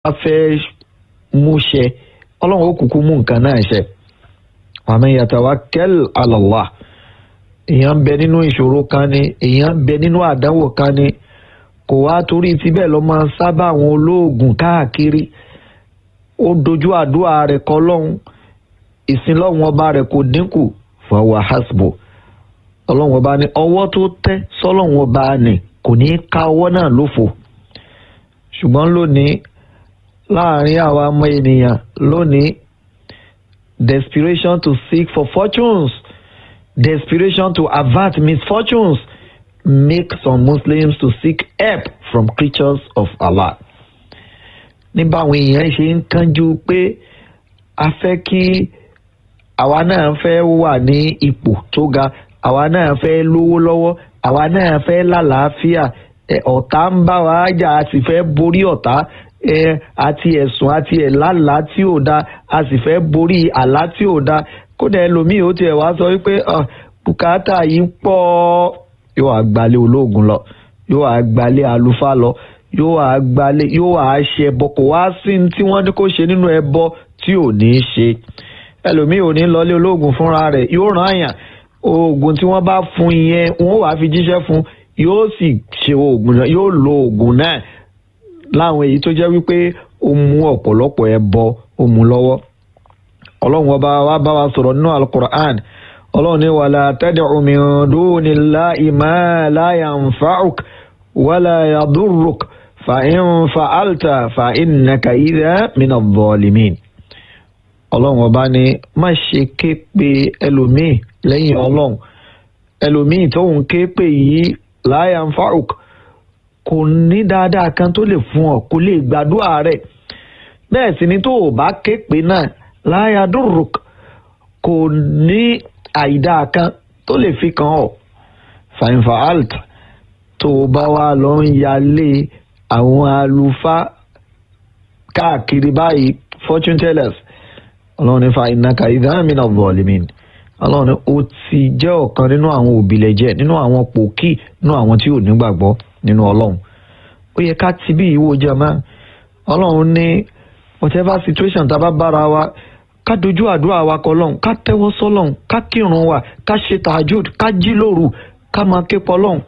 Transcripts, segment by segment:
bá fẹ́ mú ṣẹ ọlọ́run ó kúkú mú nǹkan náà ṣẹ wa man yatawakkal ala Allah èèyàn ń bẹ nínú ìṣòro kan ni èèyàn ń bẹ nínú àdánwò kan ni kò wá torí tibẹ̀ lọ́ máa sábà àwọn olóògùn káàkiri ó dojú àdúrà rẹ̀ kọ́ lọ́hùn ìsìn lọ́hùn ọba rẹ̀ kò dínkù fahuwa hasbu ọlọ́hun ọba ní ọwọ́ tó tẹ́ sọ́lọ́hun ọba ní kò ní í ká ọwọ́ náà lófo ṣùgbọ́n lónìí láàrin àwa ọmọ ènìyàn lónìí desperation to seek for fortunes desperation to avert misfortunes make some Muslims to seek help from creatures of Allah nígbà àwọn èèyàn ṣe ń kánjú pé a fẹ́ kí àwa náà fẹ́ wà ní ipò tó ga àwa náà fẹ́ lówó lọ́wọ́ àwa náà fẹ́ lálàáfíà ọ̀tá ń bá wa jà a sì fẹ́ borí ọ̀tá àti ẹ̀sùn àti ẹ̀lálà tí ò da a sì fẹ́ borí àlá tí ò da kódà ẹlòmíì ó tiẹ̀ wá sọ wípé bùkátà yìí pọ̀ yóò àgbálẹ̀ olóògùn lọ yóò àgbálẹ̀ àlùfáà lọ yóò àgbálẹ̀ yóò àṣẹ ẹbọ kò wá sí tí wọ́n ní kó ṣe nínú ẹbọ tí ò ní í ṣe ẹlòmíì ò ní lọlé olóògùn fúnra rẹ̀ yóò ràn àyàn oògùn tí wọ́n bá fún yẹn wọ́n wàá fi jíṣẹ́ fún yóò sì ṣe oògùn náà yóò lo oògùn náà láwọn èyí tó jẹ́ wípé ó mú ọ̀pọ̀lọpọ̀ ẹbọ ó mú lọ́wọ́ ọlọ́run ọba wa bá wa sọ̀rọ̀ nínú alukur'an ọlọ́run ní wàlá tad'u min dunillahi ma la yanfa'uk wala yadurruk fa in fa'alta fa innaka idha min adh-dhalimin ọlọ́run ọba ní má ṣe ké pe ẹlòmíì lẹ́yìn ọlọ́run ẹlòmíì tóun ké pe yìí la yanfa'uk kò ní dáadáa kan tó lè fún ọ kò lè gbàdúrà rẹ̀ bẹ́ẹ̀ sì ni tó o bá ké pe náà la yadurruk kò ní àìdáa kan tó lè fi kàn ọ́ fa in fa'alta tó o bá wá lọ ń yálé àwọn àlùfáà káàkiri báyìí fortune tellers ọlọ́run ní fa innaka idhan mina zalimin ọlọ́run ní ó ti jẹ́ ọ̀kan nínú àwọn òbílẹ̀jẹ́ nínú àwọn pòkì nínú àwọn tí ò nígbàgbọ́ nínú ọlọ́run ó yẹ ká ti bí ìwò jama ọlọ́run ní whatever situation tá a bá bára wa ká dojú àdúrà wa kọ lọ́hùn ká tẹ́wọ́ sọ́lọ́hùn ká kírun wa ká ṣe tahajud ká jí lóru ká máa ké pọ̀ lọ́hùn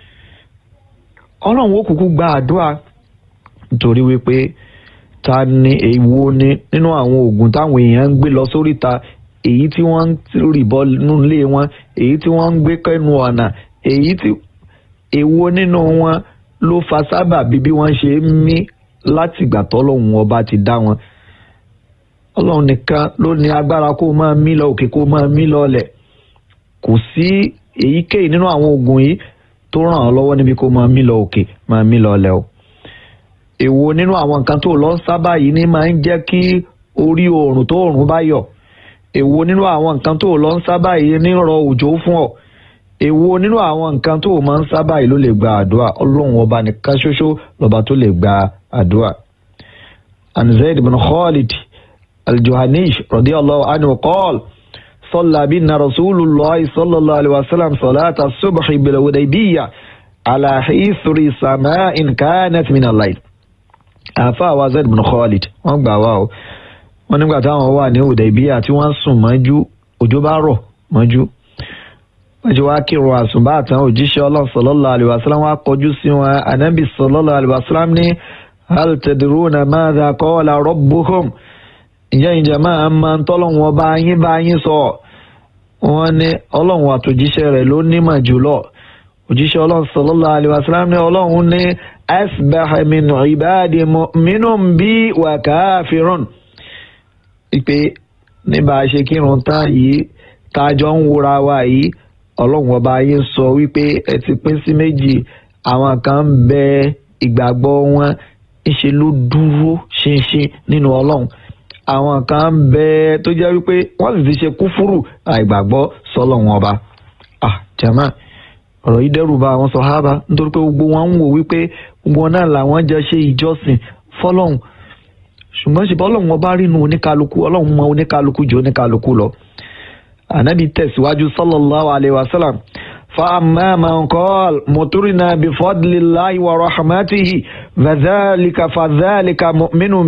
ọlọ́run ó kúkú gba àdúrà nítorí wípé ta ni èwo ni nínú àwọn oògùn táwọn èèyàn ń gbé lọ sóríta èyí tí wọ́n ń rìbọ nílé wọn èyí tí wọ́n ń gbé kẹ́nu ọ̀nà èyí tí èwo nínú wọn ló fa sábàbí bí wọ́n ṣe ń mí látìgbà tọ́lọ́hún ọba ti dá wọn ọlọ́run nìkan ló ní agbára kó máa mí lọ òkè kó máa mí lọ ọlẹ̀ kò sí èyíkéyìí nínú àwọn oògùn yìí tó ràn ọ́ lọ́wọ́ níbi kó máa mí lọ òkè máa mí lọ ọlẹ̀ o èwo nínú àwọn nǹkan tó lọ ń sábà yìí ní máa ń jẹ́ kí orí oòrùn tó oòrùn bá yọ èwo nínú àwọn nǹkan tó lọ ń sábà yìí ní rọ òjò fún ọ èwo nínú àwọn nǹkan tó máa ń sábà yìí ló lè gba àdúrà ọlọ́run ọba nìkan ṣoṣo lọ́ba tó lè gba àdúrà. an Zayd bin Khalid al-Juhanish radiyallahu anhu qala صلى بنا رسول الله صلى الله عليه وسلم صلاة الصبح بالوديبية على حيثر سماء كانت من الليل àáfàá wa Zayd bin Khalid wọ́n gbà wá o wọ́n nígbà táwọn wà ní Hudaybiya tí wọ́n sùn mọ́jú òjò bá rọ̀ mọ́jú wọ́n ti wá kírun àsùnbà àtàn òjíṣẹ́ Ọlọ́run sallallahu alaihi wasallam wá kọjú sí wọn Ànábì sallallahu alaihi wasallam ní hal tadruna madha qala rabbukum ìjẹ́ ìjẹ́ máa máa ń tọ́lọ́run ọba yín bá yín sọ wọ́n ní Ọlọ́run àtòjíṣẹ́ rẹ̀ ló nímọ̀ jùlọ òjíṣẹ́ Ọlọ́run sallallahu alaihi wasallam ní Ọlọ́run ní asbaha min ibadi mu'minun bi wa kafirun ìpè níbà ṣe kírun tán yìí tájọ ń wúra wa yìí ọlọ́run ọba yìí sọ wípé ẹ ti pín sí méjì àwọn kan ń bẹ ìgbàgbọ́ wọn ńṣe ló dúró ṣinṣin nínú ọlọ́run àwọn kan ń bẹ tó jẹ́ wípé wọ́n sì ti ṣe kúfúrù àìgbàgbọ́ sọlọ́run ọba ah jama ọ̀rọ̀ yìí dẹ́rù bà àwọn sọ̀hábà nítorí pé gbogbo wọn ń wò wípé gbogbo wọn náà làwọn jẹ́ ṣe ìjọsìn fọlọ́hún ṣùgbọ́n ṣe bọ́lọ́hún ọba rínú oníkálukú ọlọ́hún mọ oníkálukú jù oníkálukú lọ. ànábì tẹ̀síwájú sallallahu alayhi wa sallam fa amma man qala mutirna bi fadlillahi wa rahmatihi fadhalika fadhalika mu'minun